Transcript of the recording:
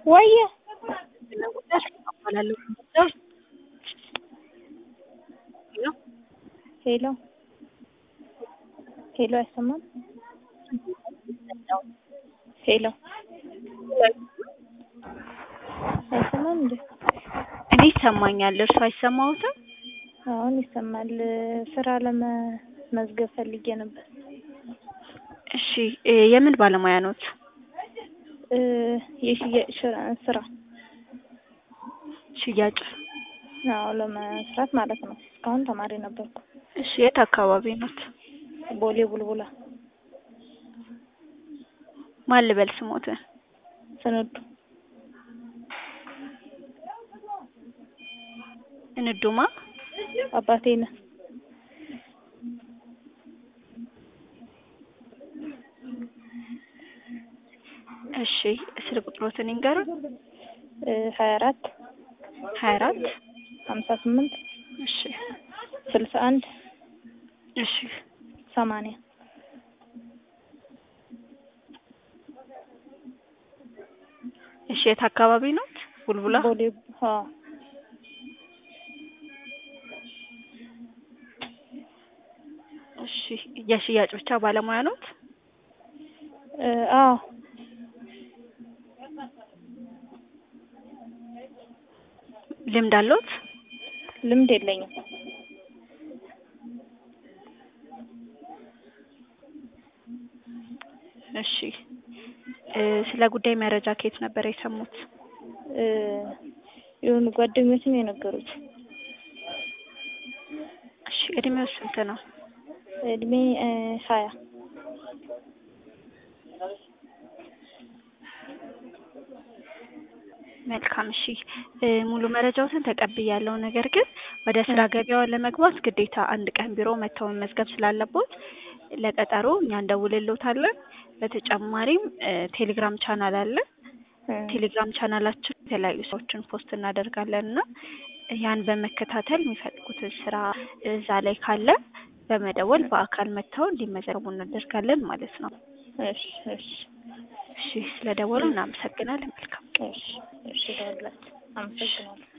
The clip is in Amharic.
ወየ እባላለሁ። ሄሎ ሄሎ፣ አይሰማም? ሄሎ አይሰማም እንዴ? እኔ ይሰማኛል። እርሱ አይሰማዎትም? አሁን ይሰማል። ስራ ለመመዝገብ ፈልጌ ነበር። እሺ እ የምን ባለሙያ ኖት? እ የሽያጭ ስራ- ስራ ሽያጭ። አዎ ለመስራት ማለት ነው። እስካሁን ተማሪ ነበርኩ። እሺ የት አካባቢ ኖት? ቦሌ ቡልቡላ ማን ልበል ስሞትን? ስንዱ እንዱማ አባቴ ነህ። እሺ ስልክ ቁጥሮትን ይንገሩን። ሀያ አራት ሀያ አራት ሀምሳ ስምንት እሺ ስልሳ አንድ እሺ ሰማንያ እሺ የት አካባቢ ኖት? ቡልቡላ። ቦሌ አዎ እሺ የሽያጭ ብቻ ባለሙያ ኖት? እ አዎ ልምድ አለዎት? ልምድ የለኝም። እሺ እ ስለ ጉዳይ መረጃ ከየት ነበር የሰሙት? እ የሆኑ ጓደኞች ነው የነገሩት። እሺ እድሜው ስንት ነው? እድሜ እ ሀያ መልካም እሺ እ ሙሉ መረጃዎትን ተቀብያለሁ። ነገር ግን ወደ ስራ ገበያው ለመግባት ግዴታ አንድ ቀን ቢሮ መጥተው መመዝገብ ስላለቦት ለቀጠሮ እኛ እንደውልልዎታለን። በተጨማሪም እ ቴሌግራም ቻናል አለ። እ ቴሌግራም ቻናላችን የተለያዩ ሰዎችን ፖስት እናደርጋለን እና ያን በመከታተል የሚፈልጉትን ስራ እዛ ላይ ካለ በመደወል በአካል መጥተው እንዲመዘገቡ እናደርጋለን ማለት ነው። እሺ እሺ እሺ ስለደወሉ እናመሰግናለን። መልካም እሺ እሺ ደውላችሁ አመሰግናለሁ።